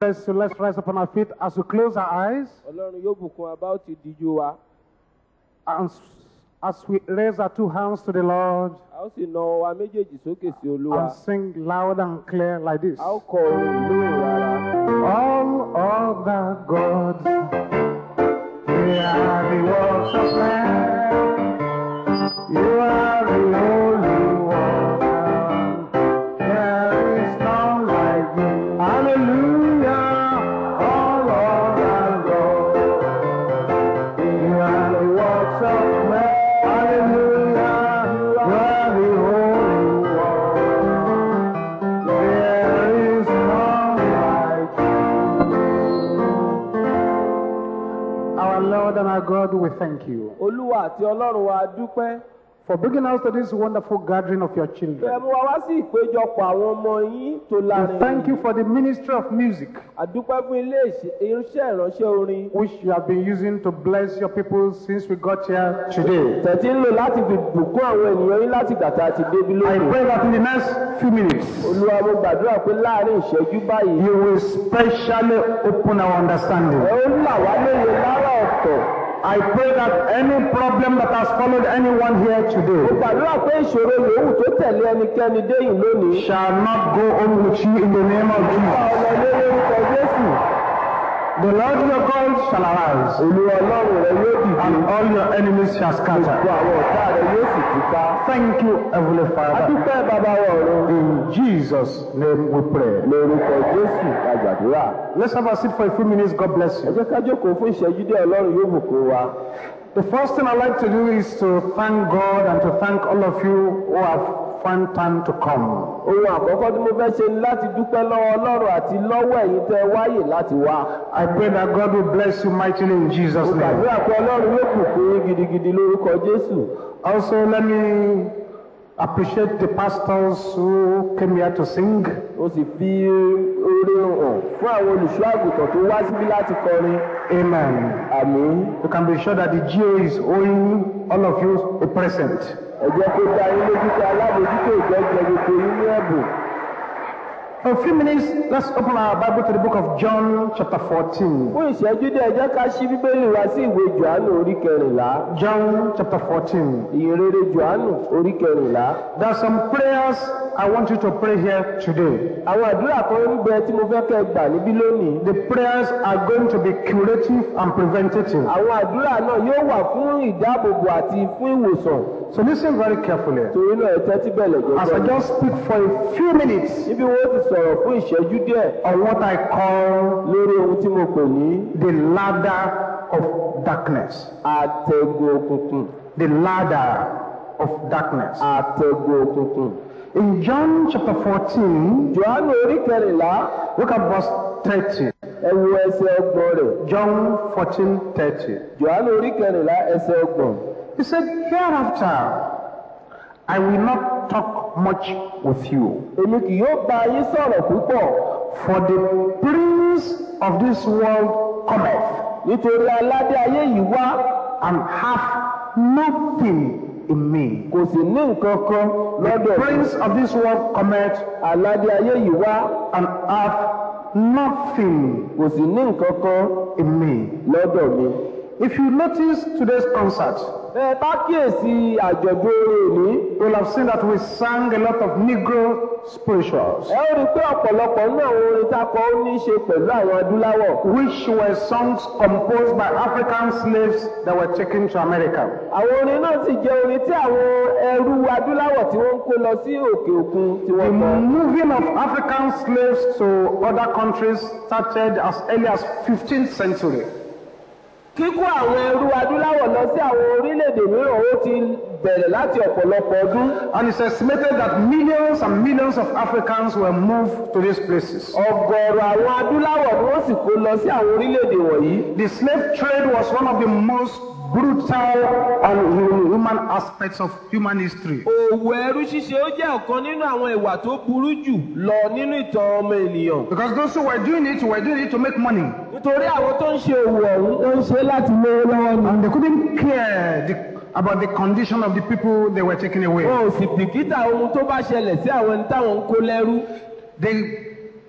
Let's, let's rise upon our feet as we close our eyes. ọlọ́run yóò bùkún wa bá ó ti díjú wa And s- as we raise our two hands to the Lord a ó sì na ọwọ́ wa méjèèjì sókè sí olúwa and sing loud and clear like this. a ó kọ orin lóhùn rárá. All other gods, they are the works of man. You are the only one. There is none like you. Hallelujah. All other gods, they are the works of man. Hallelujah. You are the only one. There is none like you. Our Lord and our God, we thank you olúwa àti ọlọ́run wa dúpẹ́ for bringing us to this wonderful gathering of your pé ẹ children. mú wa wá sí ìpéjọpọ̀ àwọn ọmọ yín tó We lárin thank you for the ministry of music àdúpẹ́ fún ilé ìṣe- irinṣẹ́ ìránṣẹ́ orin which you have been using to bless your people since we got here today. tẹ̀tí ń lò láti fi bùkún àwọn ènìyàn yín láti gbàtà àti débi I lónìí pray that in the next few minutes olúwa mo gbàdúrà pé láàrin ìṣẹ́jú báyìí you will specially open our understanding. ẹ ó là wá lóye lára ọ̀tọ̀ I pray that any problem that has followed anyone here mo today gbàdúrà pé ìṣòro yòówù tó tẹ̀lé ẹnikẹ́ni déyìn lónìí shall not go home with you in the name of bá Jesus. ọlọ lé lórúkọ jésù The Lord your God shall arise, olúwa ọlọ́run rẹ yóò dìde and all your enemies shall gbogbo scatter. àwọn ọ̀tá rẹ yóò sì túká Thank you, Heavenly Father. adúpẹ́ bàbá wa ọ̀run In Jesus' name we pray. lórúkọ jésù la gbàdúrà. Let's have a seat for a few minutes. God bless ẹ you. jẹ́ ká jókòó fún ìṣẹ́jú díẹ̀ ọlọ́run yóò bùkún wa. The first thing I'd like to do is to thank God and to thank all of you who have found time to come. ohun àkọ́kọ́ tí mo fẹ́ ṣe ni láti dúpẹ́ lọ́wọ́ ọlọ́run àti lọ́wọ́ ẹ̀yin tẹ́ ẹ wáyè láti wá. I pray that God will bless you mightily in Jesus' mo name. gbàdúrà pé ọlọ́run yóò bùkún yín gidigidi lórúkọ jésù. Also, let me appreciate the pastors who came here to sing. mo sì fi oore hàn fún àwọn olùṣọ́ àgùntàn tó wá síbí láti kọrin. Amen. àmín. You can be sure that the GO is owing all of you a present. ẹ jẹ́ kó dá yín lójú pé alábòójútó ìjọ́jẹ gbogbo yín ní ẹ̀bùn. For a few minutes, let's open our Bible to the book of John, chapter 14. fún ìṣẹ́jú díẹ̀ ẹ jẹ́ ká ṣí bíbélì wá sí ìwé johannu orí kẹrìnlá. John, chapter 14. ìyìnrere johannu orí kẹrìnlá. There are some prayers I want you to pray here today. àwọn àdúrà kan ń bẹ tí mo fẹ́ kẹ́ ẹ gbà níbí lónìí. The prayers are going to be curative and preventative. àwọn àdúrà náà yóò wà fún ìdáàbòbò àti fún ìwòsàn. So listen very carefully. torí náà ẹ tẹ́tí bẹ̀lẹ̀ As I jẹ́jẹ́. just speak for a few minutes níbi wo ti sọ̀rọ̀ fún ìṣẹ́jú díẹ̀ on what I call lórí ohun tí mo pè ní the ladder of darkness. àtẹ̀gùn òkùnkùn. The ladder of darkness. àtẹ̀gùn òkùnkùn. In John chapter 14, johannu orí kẹrìnlá look at verse 30. ẹ wo ẹsẹ̀ ọgbọ̀n rẹ̀. John 14 30. johannu orí kẹrìnlá ẹsẹ̀ ọgbọ̀n. He said, Hereafter I will not talk much with you, èmi kì yóò bá yín sọ̀rọ̀ púpọ̀ for the prince of this world cometh, nítorí aládé ayé yìí wá and hath nothing in me. kò sì ní nǹkan kan The lọ́dọ̀ mi. prince of this world cometh, aládé ayé yìí wá and hath nothing kò sì ní nǹkan kan in me. lọ́dọ̀ mi. If you notice today's concert, ẹ bá kíyèsí àjọ̀dún orin òní you will have seen that we sang a lot of Negro spirituals, ẹ ó rí i pé ọ̀pọ̀lọpọ̀ nínú àwọn orin tá a kọ ó ní í ṣe pẹ̀lú àwọn adúláwọ̀. which were songs composed by African slaves that were taken to America. àwọn orin náà sì jẹ́ orin tí àwọn ẹrú adúláwọ̀ tí wọ́n ń kó lọ sí òkè òkun tí The wọ́n kọ. moving of African slaves to other countries started as early as 15th century. kíkó àwọn ẹrú adúláwọ̀ lọ sí àwọn orílẹ̀-èdè mìíràn ó ti bẹ̀rẹ̀ láti ọ̀pọ̀lọpọ̀ ọdún. And it's estimated that millions and millions of Africans were moved to these places. ọ̀gọ̀ọ̀rọ̀ àwọn adúláwọ̀ ni wọ́n sì kó lọ sí àwọn orílẹ̀-èdè wọ̀nyí. The slave trade was one of the most brutal and human aspects of human history. òwò ẹrú ṣíṣe ó jẹ́ ọ̀kan nínú àwọn ìwà tó burú jù lọ nínú ìtàn ọmọ ènìyàn. Because those who were doing it were doing it to make money. nítorí àwọn tó ń ṣe òwò ọ̀hún ó ń ṣe láti lówó lọ́wọ́ ni. And they couldn't care the, about the condition of the people they were taking away. wọn ò sì bìkítà ohun tó bá ṣẹlẹ̀ sí àwọn ẹni táwọn ń kó lẹ́rú. They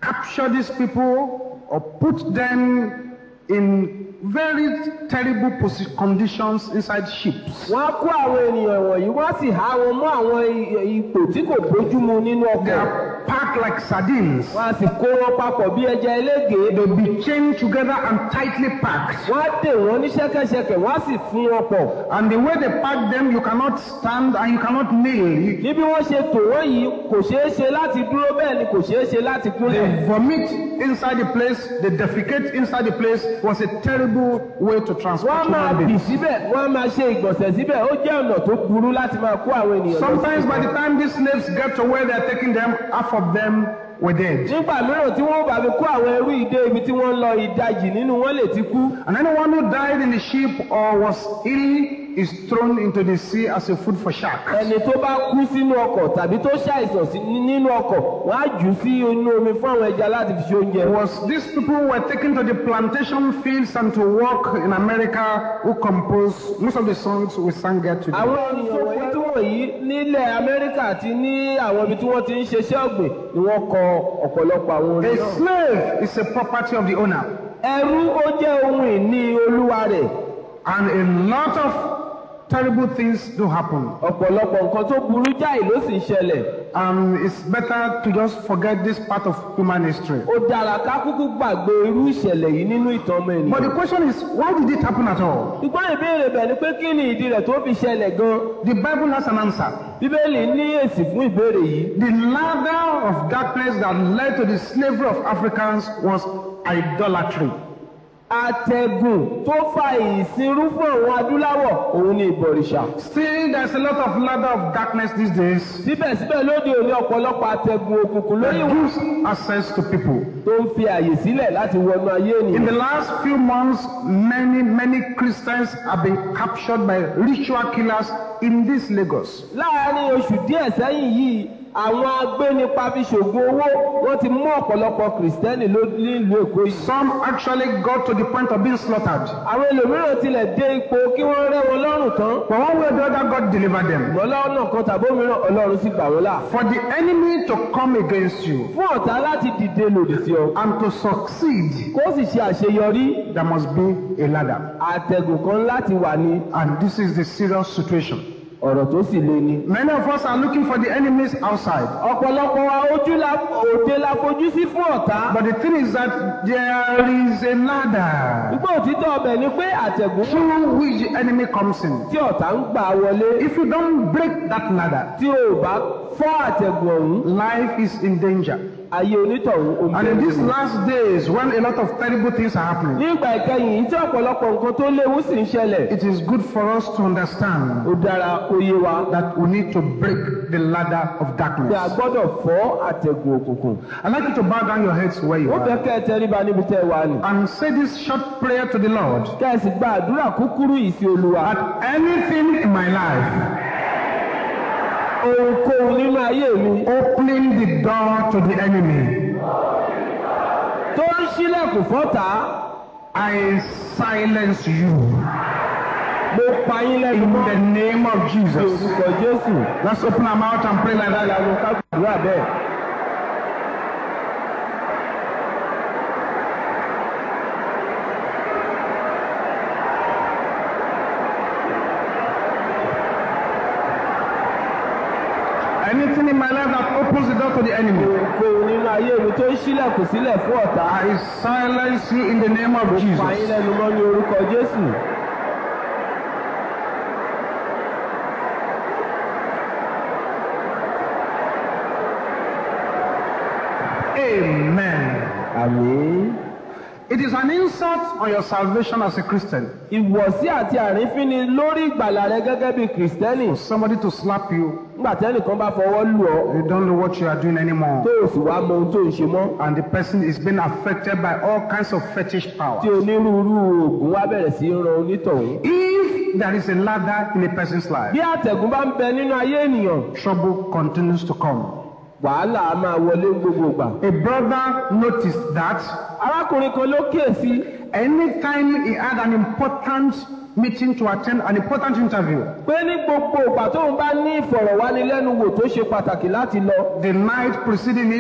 capture these people or put them in very terrible posi- conditions inside ships. wọ́n á kó àwọn ènìyàn wọ̀nyí wọ́n á sì há wọn mọ́ àwọn i- ipò tí kò bójúmu nínú They ọkọ̀ are packed like sardines. wọ́n á sì kó wọn papọ̀ bí ẹja eléègé They'll be chained together and tightly packed. wọ́n á dè wọ́n ní ṣẹ́kẹ́ṣẹkẹ̀ wọ́n á sì fún wọn pọ̀ And the way they pack them, you cannot stand and you cannot kneel. You- níbi wọ́n ṣe tò wọ́n yìí kò ṣeé ṣe láti dúró bẹ́ẹ̀ ni kò ṣeé ṣe láti kúnlẹ̀ They vomit inside the place, they defecate inside the place was a terrible way to transport wọ́n á máa human bì beings. síbẹ̀ wọ́n á máa ṣe ìgbọ̀nsẹ̀ síbẹ̀ ó jẹ́ ọ̀nà tó burú láti máa kó àwọn ènìyàn lọ sí Sometimes by the time these slaves get to where they're taking them, half of them were dead. nígbà mìíràn tí wọ́n bá fi kó àwọn ẹrú ìdé ibi tí wọ́n ń lọ ìdajì nínú wọn lè ti kú And anyone who died in the ship or was ill is thrown into the sea as a food for sharks. ẹni tó bá kú sínú ọkọ̀ tàbí tó ṣàìsàn sí nínú ọkọ̀ wọ́n á jù ú sí inú omi fún àwọn ẹja láti fi ṣe oúnjẹ. Was these people who were taken to the plantation fields and to work in America who composed most of the songs we sang here today. àwọn ènìyàn wọ̀nyí tí wọ̀nyí nílẹ̀ amẹ́ríkà àti ní àwọn ibi tí wọ́n ti ń ṣeṣẹ́ ọ̀gbìn ni wọ́n kọ ọ̀pọ̀lọpọ̀ àwọn orin A náà. slave is a property of the owner. ẹrú ó jẹ́ ohun ìní olúwa rẹ̀ And a lot of terrible things do happen. ọ̀pọ̀lọpọ̀ nǹkan tó burú jáì ló sì ń ṣẹlẹ̀. And it's better to just forget this part of human history. ó dára ká kúkú gbàgbé irú ìṣẹ̀lẹ̀ yìí nínú ìtàn ọmọ But ènìyàn. the question is, why did it happen at all? ṣùgbọ́n ìbéèrè bẹ̀ ni pé kí ni ìdí rẹ̀ tó fi ṣẹlẹ̀ gan-an. The Bible has an answer. bíbélì ní èsì fún ìbéèrè yìí. The ladder of darkness that led to the slavery of Africans was idolatry. àtẹ̀gùn tó fa ìsinrú fún àwọn adúláwọ̀ òun ni ìbọ̀rìṣà. Still, there's a lot of ladder of darkness these days síbẹ̀síbẹ̀ lóde òní ọ̀pọ̀lọpọ̀ àtẹ̀gùn òkùnkùn lórí that ìwọ̀n gives access to people. tó ń fi àyè sílẹ̀ láti wọnú ayé In ènìyàn. the last few months, many, many Christians have been captured by ritual killers in this Lagos. láàárín oṣù díẹ̀ sẹ́yìn yìí àwọn agbénipa fi ṣògùn owó wọ́n ti mú ọ̀pọ̀lọpọ̀ kìrìsìtẹ́nì ló- nílùú èkó yìí. Some actually got to the point of being slaughtered. àwọn ẹlòmíràn tilẹ̀ dé ipò kí wọ́n rẹ́ wọn lọ́rùn tán. But one way or the other, God delivered them. ṣùgbọ́n lọ́nà kan tàbí òmíràn ọlọ́run sì gbà wọ́n là. For the enemy to come against you fún ọ̀tá láti dìde lòdì sí ọ and to succeed, kó sì ṣe àṣeyọrí there must be a ladder. àtẹ̀gùn kan láti wà ní And this is the serious situation. ọ̀rọ̀ tó sì le ni. Many of us are looking for the enemies outside. ọ̀pọ̀lọpọ̀ wa ojú la òde la fojú sí fún ọ̀tá. But the thing is that there is a ladder Ìgbà òtítọ́ ọbẹ̀ ni pé àtẹ̀gùn through which the enemy comes in. tí ọ̀tá ń gbà wọlé If you don't break that ladder, tí o ò bá fọ́ àtẹ̀gùn ọ̀hún life is in danger. ayé onítọ̀hún omi And in ẹ̀rù these ni. last days, when a lot of terrible things are happening, ní ìgbà ìkẹyìn yìí tí ọ̀pọ̀lọpọ̀ nǹkan tó léwu sì ń ṣẹlẹ̀ it is good for us to understand ó dára kó yé wa that we need to break the ladder of pé a darkness. gbọ́dọ̀ fọ́ àtẹ̀gùn òkùnkùn. I'd like you to bow down your heads where you ó fẹ́ are kẹ́ ẹ tẹríba níbi tẹ́ ẹ wà ní. and say this short prayer to the Lord. kẹ́ ẹ sì gba àdúrà kúkúrú yìí sí olúwa. That anything in my life ohunkóhun nínú ayé mi opening the door to the enemy, tó ń ṣílẹ̀kùn fọ́tà I silence you mo pa yín lẹ́nu in mọ́ the name of ní Jesus. orúkọ jésù. Let's open our mouth and pray like that. lálẹ́ ká gbàdúrà bẹ́ẹ̀. Anything in my life that opens the door to the enemy, ohunkóhun nínú ayé mi tó ń ṣílẹ̀kùn sílẹ̀ fún ọ̀tá. I silence you in the name of pa yín Jesus. lẹ́nu mọ́ ní orúkọ jésù. Amen. àmín. It is an insult on your salvation as a Christian. ìwọ̀sí àti àrífín ni lórí ìgbàlà rẹ gẹ́gẹ́ bí kìrìsìtẹ́nì. Somebody to slap you, nígbà tẹ́nìkan bá fọwọ́ lù ọ́ you don't know what you are doing anymore. tó o sì wá mọ ohun tó ń ṣe mọ́. And the person is being affected by all kinds of fetish power. tí onírúurú oògùn wá bẹ̀rẹ̀ sí í ran onítọ̀hún. If there is a ladder in a person's life, bí àtẹ̀gùn bá ń bẹ nínú ayé ènìyàn trouble continues to come. wàhálà á máa wọlé ní gbogbo ìgbà. A brother noticed that arákùnrin kan ló kíyèsí anytime he had an important meeting to attend, an important interview, pé ní gbogbo ìgbà tóun bá ní ìfọ̀rọ̀wánilẹ́nuwò tó ṣe pàtàkì láti lọ the night preceding it,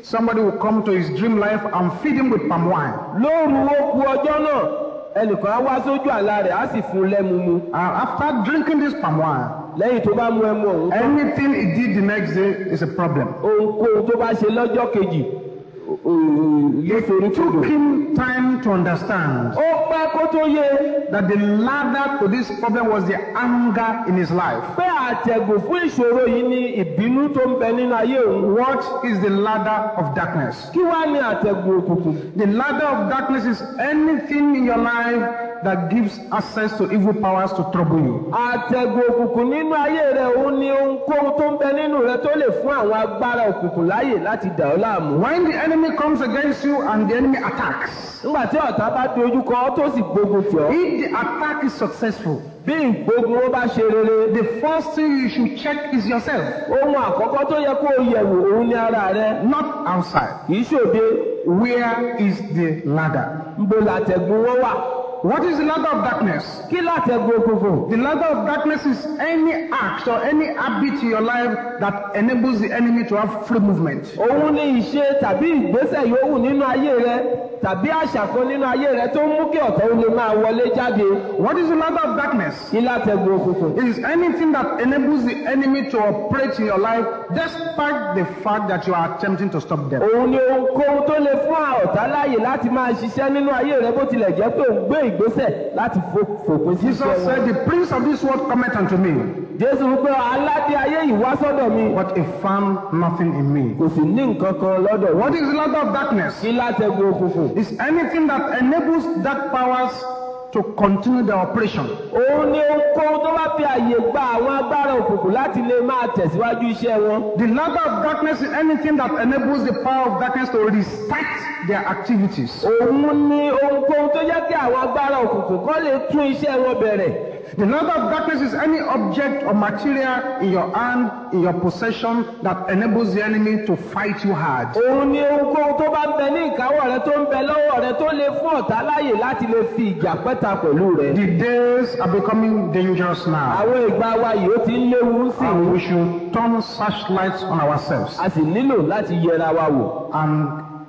somebody will come to his dream life and feed him with palm wine. lóru ó ku ọjọ́ náà ẹnìkan á wá sójú àlá rẹ̀ á sì fún un lẹ́mu mu And after drinking this palm wine, lẹ́yìn tó bá mu ẹmu ọ̀hún tán anything he did the next day is a problem. ohunkóhun tó bá ṣe lọ́jọ́ kejì ò- ò- yóò forí It kodò. took him time to understand ó pẹ́ kó tó yé that the ladder to this problem was the anger in his life. pé àtẹ̀gùn fún ìṣòro yìí ni ìbínú tó ń bẹ nínú ayé òun. What is the ladder of darkness? kí wá ní àtẹ̀gùn òkùnkùn? The ladder of darkness is anything in your life that gives access to evil powers to trouble you. àtẹ̀gùn òkùnkùn nínú ayé rẹ̀ òun ni ohunkóhun tó ń bẹ nínú rẹ̀ tó lè fún àwọn agbára òkùnkùn láàyè láti dà ọ́ láàmú. When the enemy comes against you and the enemy attacks, nígbà tí ọ̀tá bá dojú kọ ọ́ tó sì gbógun tì ọ́ if the attack is successful, bí ìgbógun ó bá ṣe rere the first thing you should check is yourself, ohun àkọ́kọ́ tó yẹ kó o yẹ̀wò òun ní ara rẹ̀ not outside. kì í ṣòde Where is the ladder? ńbo làtẹ̀gùn wọn wà. What is the ladder of darkness? kí làtẹ̀gùn òkùnkùn? The ladder of darkness is any act or any habit in your life that enables the enemy to have free movement. òun ni ìṣe tàbí ìgbésẹ̀ yòówù nínú ayé rẹ tàbí àṣà kan nínú ayé rẹ tó ń mú kí ọ̀tá ó lè máa wọlé jáde. What is the ladder of darkness? kí látẹ̀gùn òkùnkùn? It is anything that enables the enemy to operate in your life despite the fact that you are attempting to stop them. òun ni ohunkóhun tó lè fún ọ̀tá láàyè láti máa ṣiṣẹ́ nínú ayé rẹ bó tilẹ̀ jẹ́ pé òun gbé ìgbésẹ̀ láti fo- fòpin sí Jesus iṣẹ́ wọn. said, The prince of this world cometh unto me, jésù wípé aládé ayé yìí wá sọ́dọ̀ mi but he found nothing in me. kò sì ní nǹkan kan lọ́dọ̀ wọn. What is the ladder of darkness? kí látẹ̀gùn òkùnkùn? It's anything that enables dark powers to continue their operation. òun ni ohunkóhun tó bá fi àyè gba àwọn agbára òkùnkùn láti lè máa tẹ̀síwájú iṣẹ́ wọn. The ladder of darkness is anything that enables the power of darkness to restart their activities. òun ni ohunkóhun tó jẹ́ kí àwọn agbára òkùnkùn kọ́ lè tún iṣẹ́ wọn bẹ̀rẹ̀. The ladder of darkness is any object or material in your hand, in your possession, that enables the enemy to fight you hard. òun ni ohunkóhun tó bá ń bẹ ní ìkáwọ́ rẹ tó ń bẹ lọ́wọ́ rẹ tó lè fún ọ̀tá láàyè láti lè fi ìjà pẹ́ta pẹ̀lú rẹ. The days are becoming dangerous now, àwọn ìgbà wa yìí ó ti ń léwu sí and i we should turn searchlights on ourselves a sì nílò láti yẹra wa wò. and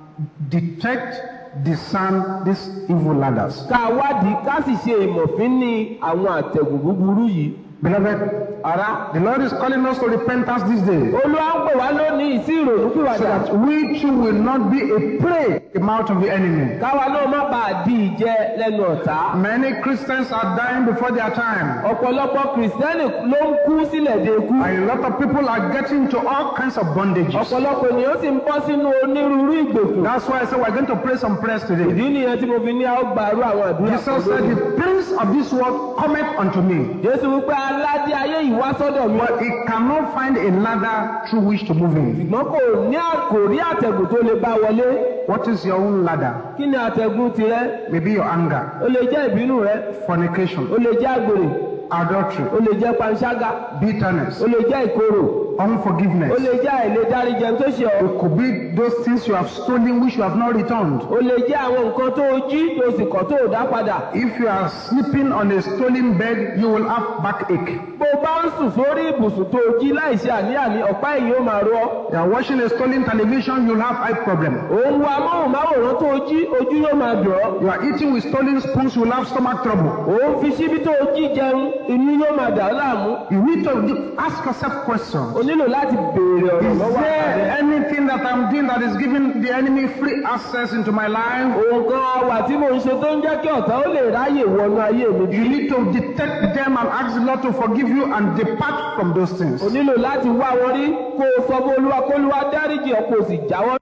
detect, discern these evil ladders. ká wádìí ká sì ṣe ìmọ̀fín ní àwọn àtẹ̀gùn búburú yìí. Beloved, ara the Lord is calling us to repentance this day. olúwa ń pè wá lónìí sí ìrònú so pìwàdà. that we too will not be a prey in the mouth of the enemy. káwa náà má bàa di ìjẹ lẹ́nu ọ̀tá. Many Christians are dying before their time, ọ̀pọ̀lọpọ̀ kìrìsìtẹ́nì ló ń kú sílẹ̀ de ikú. and a lot of people are getting into all kinds of bondages. ọ̀pọ̀lọpọ̀ ènìyàn sì ń bọ́ sínú onírúurú ìgbèkùn. That's why I said we're going to pray some prayers today. ìdí nìyẹn tí mo fi ní a ó gbàrú àwọn àdúrà kan Jesus said, lónìí. The prince of this world cometh unto me, jésù wípé aládé ayé yìí wá sọ́dọ̀ mi. but he cannot find a ladder through which to move in. ṣùgbọ́n kò ní kò rí àtẹ̀gùn tó lè bá wọlé. What is your own ladder? kí ni àtẹ̀gùn tirẹ̀? Maybe your anger, ó lè jẹ́ ìbínú rẹ fornication, ó lè jẹ́ àgbèrè adultery, ó lè jẹ́ panṣágà bitterness, ó lè jẹ́ ìkorò ó unforgiveness. lè jẹ́ àìlèdáríjẹ tó ṣe ọ́ It could be those things you have stolen which you have not returned. ó lè jẹ́ àwọn nǹkan tó o jí tó o sì kọ̀ tó o dá padà. If you are sleeping on a stolen bed, you will have backache. bó o bá ń sùn sórí ibùsùn tó o jí láìṣe àní-àní ọ̀pá ẹ̀yìn ó máa rọ ọ́. You are watching a stolen television, you'll have eye problem. òun wo amóhùnmáwòrán tó o jí ojú yóò máa dùn ọ́. You are eating with stolen spoons, you'll have stomach trouble. òun fi síbi tó o jí jẹun inú yóò máa dà ọ́ láàmú. You need to ask yourself questions. o nílò láti béèrè ọ̀rọ̀ Is lọ́wọ́ there ààrẹ. anything that I'm doing that is giving the enemy free access into my life? òun kan wà tí mò ń ṣe tó ń jẹ́ kí ọ̀tá ó lè ráyè wọnú ayé mi bí. You need to detect them and ask the Lord to forgive you and depart from those things. o nílò láti wá wọn rí kó o sọ fún olúwa kó olúwa dáríjì ọ́ kó o sì jáwọ́.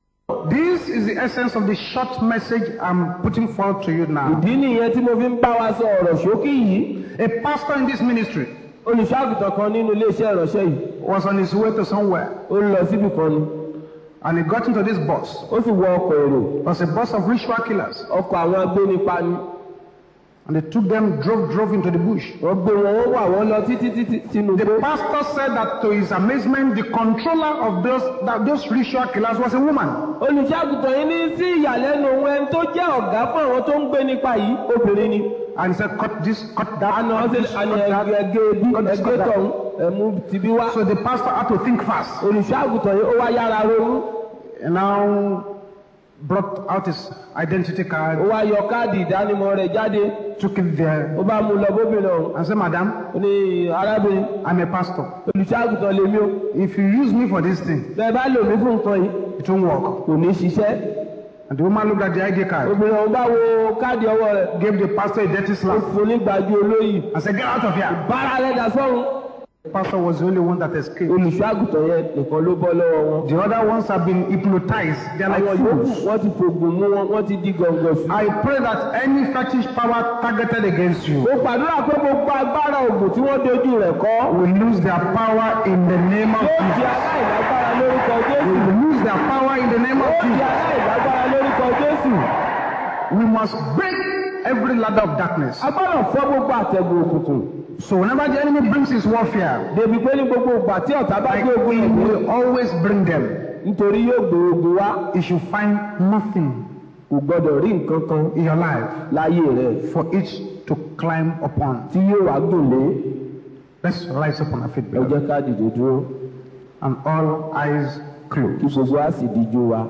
This is the essence of the short message I'm putting forward to you now. ìdí nìyẹn tí mo fi ń bá wa sọ ọ̀rọ̀ ṣókí yìí. A pastor in this ministry olùṣọ́àgùtàn kan nínú iléeṣẹ́ ìránṣẹ́ yìí was on his way to somewhere ó ń lọ síbì kan ni and he got into this bus. ó sì wọ ọkọ̀ èrò It was a bus of ritual killers. ọkọ̀ àwọn agbénipa ni And they took them, drove, drove into the bush. wọ́n gbé wọn wọ́n wà wọ́n lọ títí títí sínú The igbó. pastor said that to his amazement, the controller of those, that those ritual killers was a woman. olùṣọ́àgùtàn yìí ní sí ìyàlẹ́nu ohun ẹni tó jẹ́ ọ̀gá fún àwọn tó ń gbé nípa yìí obìnrin ni. And he said, cut this, cut that, àná cut ọ̀sẹ̀ this, àná cut that. ẹgbẹ́ bí cut this, ẹgbẹ́ cut that. tọ̀hún ẹ̀mú tìbí wá. So the pastor had to think fast. olùṣọ́àgùtàn yìí ó wá yára ronú. He now brought out his identity ó card, wá yọ káàdì ìdánimọ̀ rẹ̀ jáde took it there, ó bá mú un lọ bóbìnrin ọ̀hún and said, Madam, ó ní arábìnrin I'm a pastor. olùṣàgùtàn lèmi o If you use me for this thing, bẹ́ẹ̀ bá lò mí fún nǹkan yìí it won't work. kò ní ṣiṣẹ́ And the woman looked at the ID card, obìnrin ọ̀hún bá wo káàdì ọwọ́ rẹ̀ gave the pastor a dirty ó slap, fún ní gbàjú olóyè and said, Get out of here. bára rẹ̀ dà sọ́run The pastor was the only one that escaped. olùṣàgùtàn yẹn nìkan ló bọ́ lọ́wọ́ wọn The other ones have been hypnotized. They're like àwọn yòókù fools. wọ́n ti fògùn mú wọn wọ́n ti di gọ̀ǹgọ̀ sí. I pray that any fetish power targeted against you mo gbàdúrà pé gbogbo agbára ògùn tí wọ́n dojú rẹ̀ kọ́ will lose their power in the name of yóò di Jesus. aláìlágbára lórúkọ jésù Will lose their power in the name of yóò di Jesus. aláìlágbára lórúkọ jésù. We must break every ladder of darkness. a gbọ́dọ̀ fọ́ gbogbo àtẹ̀gùn òkùnkùn So whenever the enemy brings his warfare, débi pé ní gbogbo ìgbà tí ọ̀tá bá like gbé ogun he yẹn dé will always bring them. nítorí yóò gbé ogun wá He should find nothing kò gbọ́dọ̀ rí nǹkan kan in your life láyé rẹ̀ for it to climb upon. tí yóò wá gùn lé Let's rise up on our feet, ẹ beloved, jẹ́ ká dìde dúró and all eyes kí closed. gbogbo á sì díjú wa.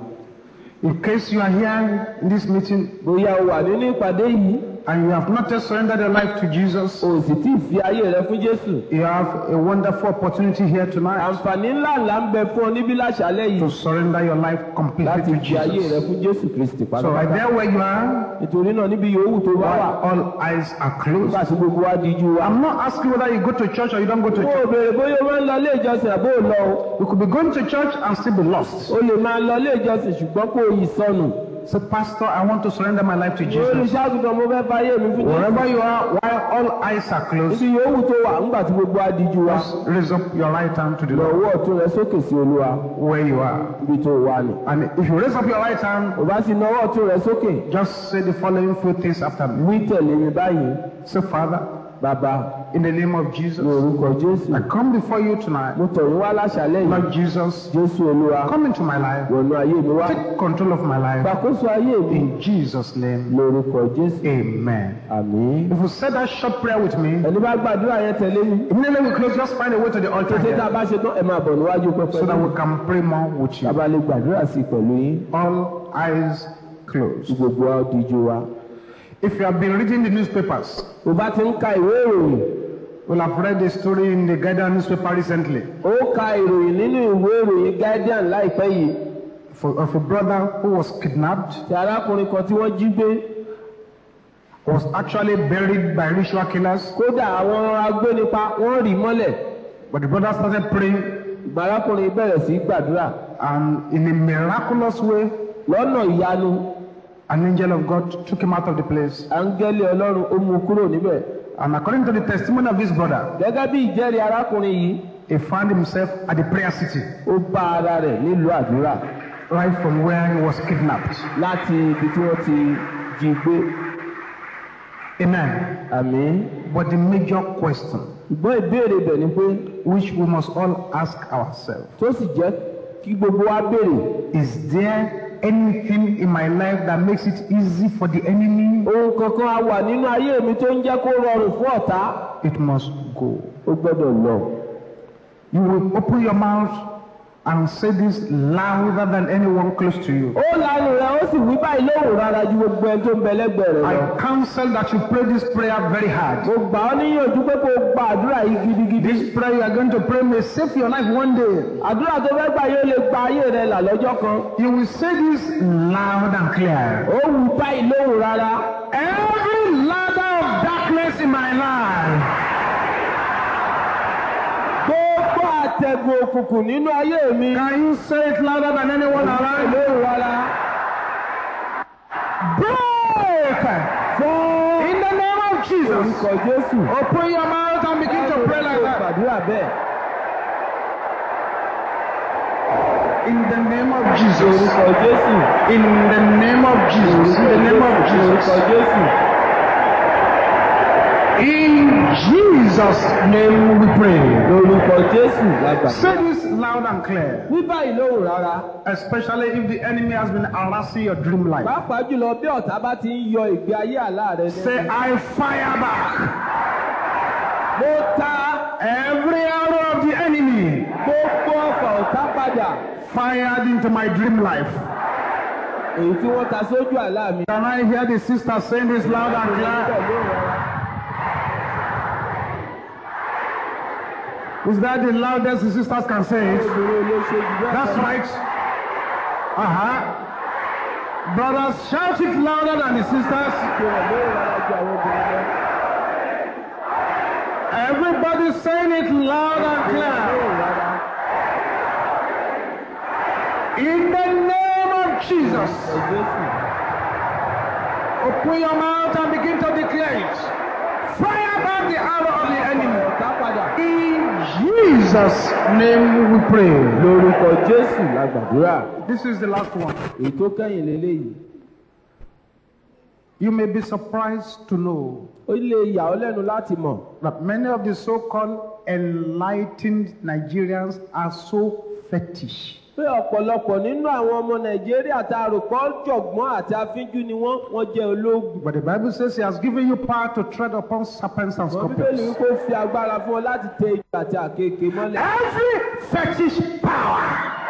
In case you are here in this meeting bóyá o wà nínú ìpàdé yìí and you have not yet surrendered your life to Jesus, o sì tí ì fi ayé rẹ fún jésù you have a wonderful opportunity here tonight àǹfààní ńlá ńlá ń bẹ fún ọ níbí láṣálẹ́ to yìí surrender your life completely láti to fi ayé rẹ Jesus. fún jésù kristi So right pátápátá there where you are, nítorí náà níbi yòówù tó bá wà while all eyes are closed, nígbà tí gbogbo wa díjú wa. I'm not asking whether you go to church or you don't go to mo church. ò béèrè bóyá o máa ń lọ ilé ìjọsìn àbó ò lọ o You could be going to church and still be lost. o lè máa lọ ilé ìjọsìn ṣùgbọ́n kó o yìí sọnù. Say, Pastor, I want to surrender my life to Jesus. olùṣàgùtàn mo fẹ́ fayé mi fún jésù. Wherever you are, while all eyes are closed, níbi yòówù tó wà nígbà tí gbogbo wa díjú wa. just raise up your right hand to the lọ Lord ọwọ́ ọ̀tún rẹ sókè sí olúwa where you are. níbi tó wà ní. And if you raise up your right hand, ò bá sì na ọwọ́ ọ̀tún rẹ sókè just say the following few things after me. wí tẹ̀lé mi báyìí. Say, Father, bàbá in the name of ní Jesus, orúkọ jésù. I come before you tonight. mo tọ̀ yín wá láṣálẹ́ yìí. Lord Jesus, jésù olúwa come into my life. wọnú ayé mi wá. Take control of my life. gbàkóso ayé mi In Jesus' name, lórúkọ jésù. amen. àmín. If you said that short prayer with me, ẹni bá gbàdúrà yẹn tẹ̀lé mi. immediately we close, just find a way to the altar tètè tá a here bá ṣe tán ẹ máa bọ̀ níwájú pẹpẹ so that náà. we can pray more with you. bàbá lè gbàdúrà sí i pẹ̀lú yín. All eyes kí closed. gbogbo wa díjú wa. If you have been reading the newspapers, bó bá ti ń ka ìwé ìròyìn you'll have read the story in the Guardian newspaper recently ó ka ìròyìn nínú ìwé ìròyìn guardian láìpẹ́ yìí. for, of a brother who was kidnapped, ti arákùnrin kan tí wọ́n jí gbé. was actually buried by ritual killers. kódà àwọn agbénipa wọ́n rì í mọ́lẹ̀. But the brother started praying, ìgbà arákùnrin bẹ̀rẹ̀ sí í gbàdúrà. and in a miraculous way, lọ́nà ìyanu an angel of God took him out of the place. áńgẹ́lì ọlọ́run ó mú un kúrò níbẹ̀. And according to the testimony of this brother, gẹ́gẹ́ bí ìjẹ́rìí arákùnrin yìí he found himself at the prayer city, ó bá ara rẹ̀ nílùú àdúrà right from where he was kidnapped. láti ibi tí wọ́n ti jí gbé. Amen. àmín. But the major question, ṣùgbọ́n ìbéèrè bẹ̀ ni pé which we must all ask ourselves, tó sì jẹ́ kí gbogbo wa béèrè is there anything in my life that makes it easy for the enemy? ohun kankan á wà nínú ayé mi tó ń jẹ́ kó rọrùn fún ọ̀tá It must go. ó gbọ́dọ̀ lọ. You will open your mouth and say this louder than anyone close to you. ó lanu rẹ̀ ó sì wí báyìí lóhùn rárá ju gbogbo ẹni tó ń bẹ lẹ́gbẹ̀ẹ́ rẹ̀ lọ. I counsel that you pray this prayer very hard. mo gbà ọ́ níyànjú pé kó o gba àdúrà yìí gidigidi. This prayer you are going to pray may save your life one day. àdúrà tó fẹ́ gbà yóò lè gba ayé rẹ̀ là lọ́jọ́ kan. You will say this loud and clear. ó wù báyìí lóhùn rárá. Every ladder of darkness in my life, gbogbo àtẹ̀gùn òkùnkùn nínú ayé mi. can you say it louder than anyone around? lóhùn rárá. Break! fún In the name of Jesus. orúkọ jésù. Open your mouth and begin to pray like that. gbàdúrà bẹ́ẹ̀. In the name of Jesus. orúkọ jésù. In the name of Jesus. In the name of Jesus. orúkọ jésù. In Jesus' name we pray. lórúkọ jésù lágbà. Say this loud and clear, wí báyìí lóhùn rárá. especially if the enemy has been harassing your dream life. pàápàá jùlọ bí ọ̀tá bá ti ń yọ ìgbé ayé àlá rẹ Say, lẹ́nu. I fire back mo ta every arrow of the enemy gbogbo ọ̀fà ọ̀tá padà fired into my dream life. èyí tí wọ́n ta sójú àlá mi. Can I hear the sister saying this loud and clear? pẹ̀lú ìrora. Is that the loudest the sisters can say it? obìnrin olóṣè jù bẹ́ẹ̀ That's lọ. right. Uh huh. Brothers, shout it louder than the sisters. Ṣé wọ́n lé ìrora ju àwọn obìnrin lọ? Everybody saying it loud and Lé clear. ìrora. In the name of Jesus. Jésù. Open your mouth and begin to declare it. Fire back the arrow of the enemy. ọ̀tá padà. In Jesus' name we pray. lórúkọ Jésù la gbàdúrà. This is the last one. èyí tó kẹ́yìn lélẹ́yìí. You may be surprised to know ó lè yà ọ́ lẹ́nu láti mọ̀. that many of the so-called enlightened Nigerians are so fetish. pé ọ̀pọ̀lọpọ̀ nínú àwọn ọmọ nàìjíríà tá a rò pọ̀ jọ̀gbọ́n àti afínjú ni wọ́n wọ́n jẹ́ ológun. But the Bible says He has given you power to tread upon serpents and wọ́n bíbélì scorpions. wípé ó fi agbára fún ọ láti tẹ ìjọ àti àkekèé mọ́lẹ̀. Every fetish power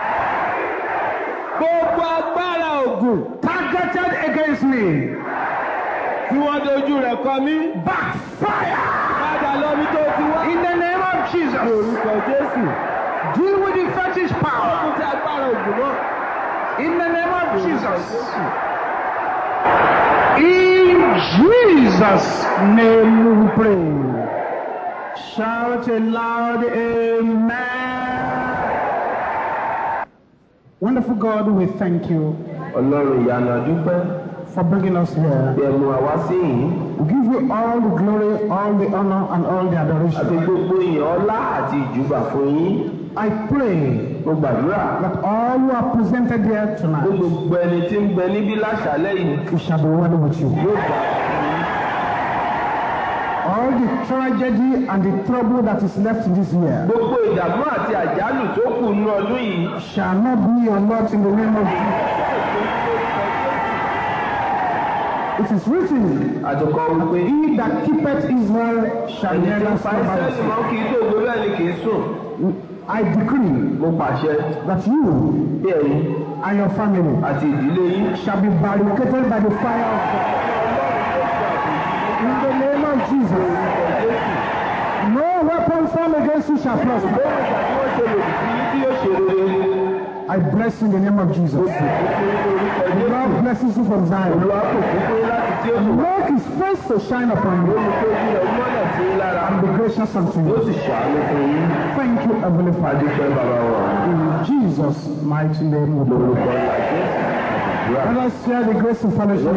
gbogbo agbára ògùn targeted against me, tí wọ́n dojú rẹ̀ kọ mí backfire padà lọ́bí tó ti wá. in the name of Jesus. orúkọ jésù Deal with the fetish ó power kún sí agbára ògùn náà. in the name of orúkọ Jesus. jésù. In Jesus' name we pray. Shout a loud amen. Wonderful God, we thank you ọlọ́run ìyanu àdúpẹ́ for bringing us here. bí ẹ mú wa wá sí yìí We give you all the glory, all the honor, and all the àti adoration. gbogbo ìyàn ọlá àti ìjúbà fún yín I pray mo gbàdúrà that all who are presented here pé tonight gbogbo ẹni tí ń bẹ níbí láṣálẹ́ yìí it shall be well with you. yóò gbà All the tragedy and the trouble that is left in this year gbogbo ìdààmú àti àjálù tó kù nínú ọdún yìí shall not be your lot in the name of Jesus. It is written, àtọkọ wípé He that keepeth Israel shall ẹni tí never ń fa slumber. ìsẹ́lì mọ́ kì í tó gbé bẹ́ẹ̀ ni kì í sùn I decree mo pàṣẹ that you bí ẹ̀yin and your family àti ìdílé yín shall be barricaded by the fire of God. In the name of Jesus, no weapon formed against you shall prosper. lórí ìgbà tí wọ́n ṣe lòdì sí yín tí yóò ṣe rere I bless you in the name of Jesus. fún orúkọ The Jésù Lord blesses you from Zion. olúwa kò kún fún yín láti tí ó sùn Make his face to shine upon you olùkójú rẹ̀ mọ́lẹ̀ sí yín lára and be gracious unto yóò you. sì ṣàánú fún yín Thank you, Heavenly Father. adúpẹ́ bàbá wọn In Jesus' mighty name we pray. lórúkọ ìlà Jésù àdúrà. Let us share the grace and fellowship.